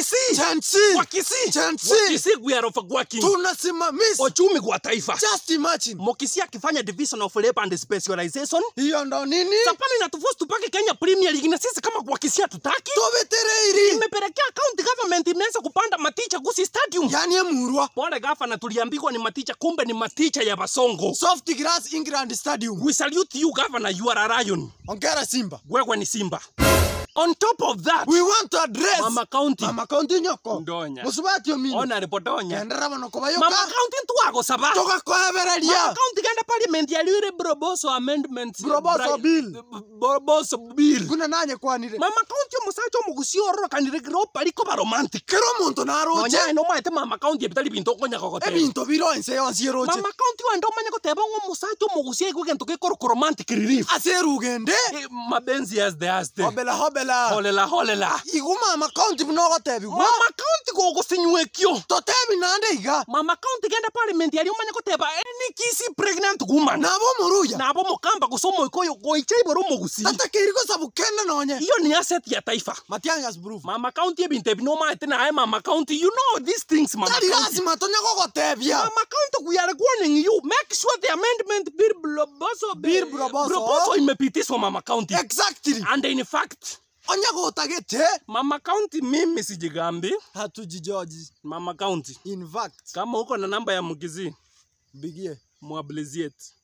Kisii Chansi. kwa Kisii Chansi. Kwa Kisii we are overworking tunasimamisha uchumi kwa taifa just imagine Mokisi akifanya division of labor and specialization hiyo ndo nini Japani inatuforce tupake Kenya Premier League na sisi kama kwa Kisii hatutaki tuvetereiri imepelekea county government imeanza kupanda maticha Gusii Stadium yani emurwa pole gavana tuliambiwa ni maticha kumbe ni maticha ya Basongo soft grass england stadium we salute you governor you are a lion ongera simba wewe ni simba on top of that we want to address mama county mama kaunti nyoko Ndonya. musubatio mino ona ripotonya endera bano mama kubayoka county ntwago saba mama tugakohebereria county genda parliament yaliure broboso amendments Broboso Bri- bill. broboso bill kuna nanye kwanire mama county omusacha omugusio ororokanire giropa ariko baromantic kero omonto naroche nonya no maete mama county ebitari bintu okonyaka goteba ebinto biro ense yonsi eroche mama county wende omanye goteba ng'o omusacha omugusia igwe gento gekoroka romantic relief ase erugende Eh, mabenzi yaste yaste hobela hobela holela holela igu mama kaunti buno ogotebigwa mama county gogosinywekio totebi nande iga mama county genda parliament yari omanye goteba any kisi pregnant woman nabo omoruya nabo mukamba gusoma ikoyo goicha iboro omogusi tatakiri gosabu kenda nonye iyo ni asset ya taifa matiangas proof mama county ebintu ebi nomaete naye mama county you know these things mama tari county lazima tonya gogotebia mama county we are warning you make sure the amendment bill bloboso Bill Bloboso. bloboso imepitishwa mama county exactly and in fact onya gotagete mama county mimi sijigambi hatujijoji mama county in fact kama uko na namba ya mgizi bigie mwabiliziet